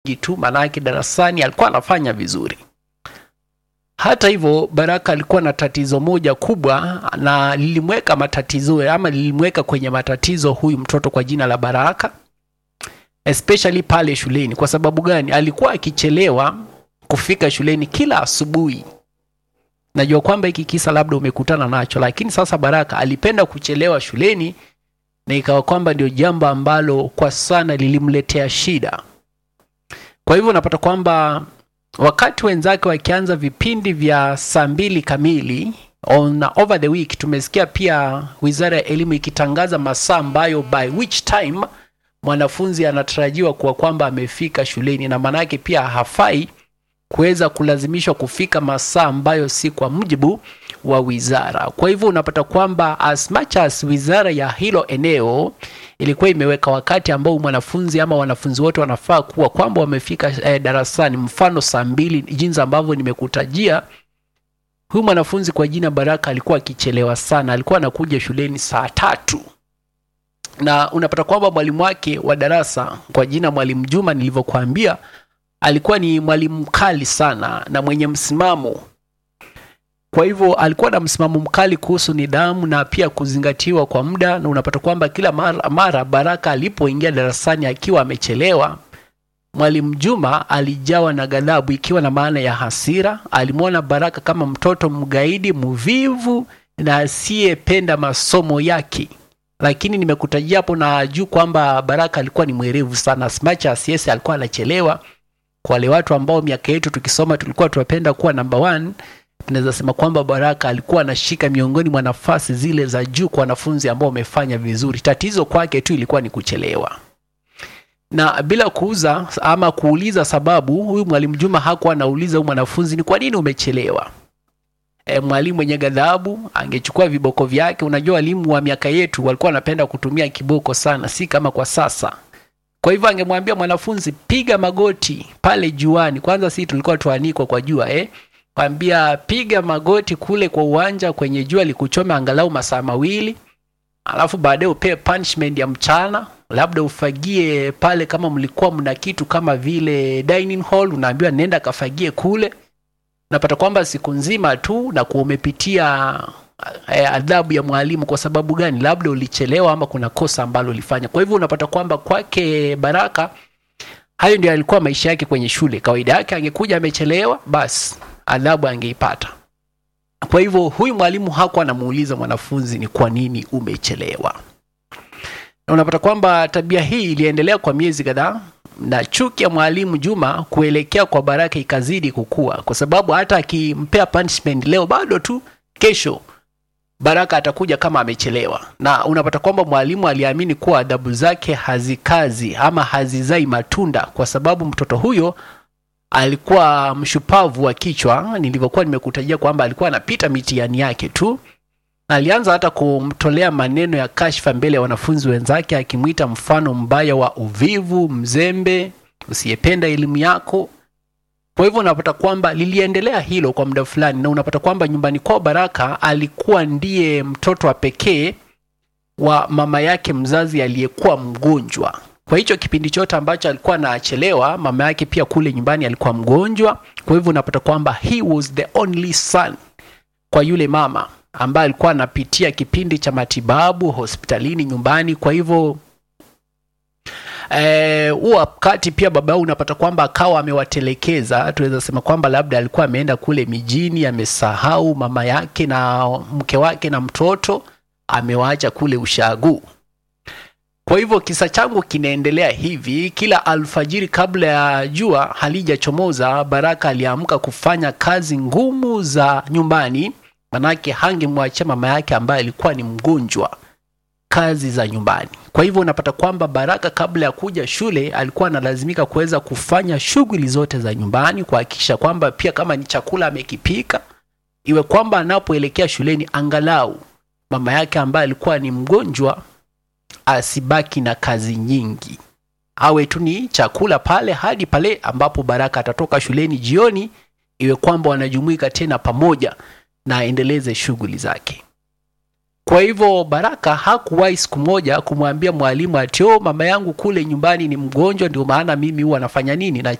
tu, maanake darasani alikuwa anafanya vizuri. Hata hivyo, Baraka alikuwa na tatizo moja kubwa na lilimweka matatizo ama lilimweka kwenye matatizo huyu mtoto kwa jina la Baraka, especially pale shuleni. Kwa sababu gani? Alikuwa akichelewa kufika shuleni kila asubuhi. Najua kwamba hiki kisa labda umekutana nacho, lakini sasa Baraka alipenda kuchelewa shuleni na ikawa kwamba ndio jambo ambalo kwa sana lilimletea shida. Kwa hivyo unapata kwamba wakati wenzake wakianza vipindi vya saa mbili kamili on over the week, tumesikia pia Wizara ya Elimu ikitangaza masaa ambayo by which time mwanafunzi anatarajiwa kuwa kwamba amefika shuleni, na maanake pia hafai kuweza kulazimishwa kufika masaa ambayo si kwa mujibu wa wizara. Kwa hivyo unapata kwamba as much as wizara ya hilo eneo ilikuwa imeweka wakati ambao mwanafunzi ama wanafunzi wote wanafaa kuwa kwamba wamefika eh, darasani, mfano saa mbili, jinsi ambavyo nimekutajia. Huyu mwanafunzi kwa jina Baraka alikuwa akichelewa sana, alikuwa anakuja shuleni saa tatu na unapata kwamba mwalimu wake wa darasa kwa jina Mwalimu Juma, nilivyokuambia, alikuwa ni mwalimu mkali sana na mwenye msimamo kwa hivyo alikuwa na msimamo mkali kuhusu nidhamu na pia kuzingatiwa kwa muda, na unapata kwamba kila mara, mara Baraka alipoingia darasani akiwa amechelewa, mwalimu Juma alijawa na ghadhabu, ikiwa na maana ya hasira. Alimwona Baraka kama mtoto mgaidi, mvivu na asiyependa masomo yake. Lakini nimekutajia hapo na juu kwamba Baraka alikuwa ni mwerevu sana, as much as yes, alikuwa anachelewa. Kwa wale watu ambao miaka yetu tukisoma tulikuwa tunapenda kuwa number one tunaweza sema kwamba Baraka alikuwa anashika miongoni mwa nafasi zile za juu kwa wanafunzi ambao wamefanya vizuri. Tatizo kwake tu ilikuwa ni kuchelewa, na bila kuuza ama kuuliza sababu, huyu mwalimu Juma hakuwa anauliza huyu mwanafunzi ni kwa nini umechelewa. E, mwalimu mwenye ghadhabu angechukua viboko vyake. Unajua walimu wa miaka yetu walikuwa wanapenda kutumia kiboko sana, si kama kwa sasa. Kwa hivyo angemwambia mwanafunzi piga magoti pale juani. Kwanza si tulikuwa tuanikwa kwa jua eh? kwambia piga magoti kule kwa uwanja kwenye jua likuchome angalau masaa mawili, alafu baadaye upewe punishment ya mchana, labda ufagie pale. Kama mlikuwa mna kitu kama vile dining hall, unaambiwa nenda kafagie kule. Unapata kwamba siku nzima tu na kuwa umepitia eh, adhabu ya mwalimu. Kwa sababu gani? Labda ulichelewa ama kuna kosa ambalo ulifanya. Kwa hivyo unapata kwamba kwake Baraka hayo ndio alikuwa maisha yake kwenye shule. Kawaida yake angekuja amechelewa, basi adhabu angeipata. Kwa hivyo huyu mwalimu hakuwa anamuuliza mwanafunzi ni kwa nini umechelewa, na unapata kwamba tabia hii iliendelea kwa miezi kadhaa, na chuki ya mwalimu Juma kuelekea kwa Baraka ikazidi kukua, kwa sababu hata akimpea punishment leo, bado tu kesho Baraka atakuja kama amechelewa, na unapata kwamba mwalimu aliamini kuwa adhabu zake hazikazi ama hazizai matunda, kwa sababu mtoto huyo alikuwa mshupavu wa kichwa. Nilivyokuwa nimekutajia kwamba alikuwa anapita mitihani yake tu, na alianza hata kumtolea maneno ya kashfa mbele ya wanafunzi wenzake, akimwita mfano mbaya wa uvivu, mzembe, usiyependa elimu yako. Kwa hivyo unapata kwamba liliendelea hilo kwa muda fulani, na unapata kwamba nyumbani kwao Baraka alikuwa ndiye mtoto wa pekee wa mama yake mzazi aliyekuwa mgonjwa. Kwa hicho kipindi chote ambacho alikuwa anachelewa, mama yake pia kule nyumbani alikuwa mgonjwa. Kwa hivyo unapata kwamba he was the only son kwa yule mama ambaye alikuwa anapitia kipindi cha matibabu hospitalini nyumbani. Kwa hivyo huo wakati pia baba yao unapata kwamba akawa amewatelekeza. Tunaweza sema kwamba labda alikuwa ameenda kule mijini, amesahau mama yake na mke wake na mtoto, amewaacha kule ushagu. Kwa hivyo kisa changu kinaendelea hivi: kila alfajiri kabla ya jua halijachomoza, Baraka aliamka kufanya kazi ngumu za nyumbani, manake hangemwachia mama yake ambaye alikuwa ni mgonjwa kazi za nyumbani. Kwa hivyo unapata kwamba Baraka kabla ya kuja shule alikuwa analazimika kuweza kufanya shughuli zote za nyumbani, kuhakikisha kwamba pia kama ni chakula amekipika, iwe kwamba anapoelekea shuleni angalau mama yake ambaye alikuwa ni mgonjwa asibaki na kazi nyingi, awe tu ni chakula pale hadi pale ambapo Baraka atatoka shuleni jioni, iwe kwamba wanajumuika tena pamoja na aendeleze shughuli zake. Kwa hivyo Baraka hakuwahi siku moja kumwambia mwalimu ati oh, mama yangu kule nyumbani ni mgonjwa, ndio maana mimi huwa nafanya nini na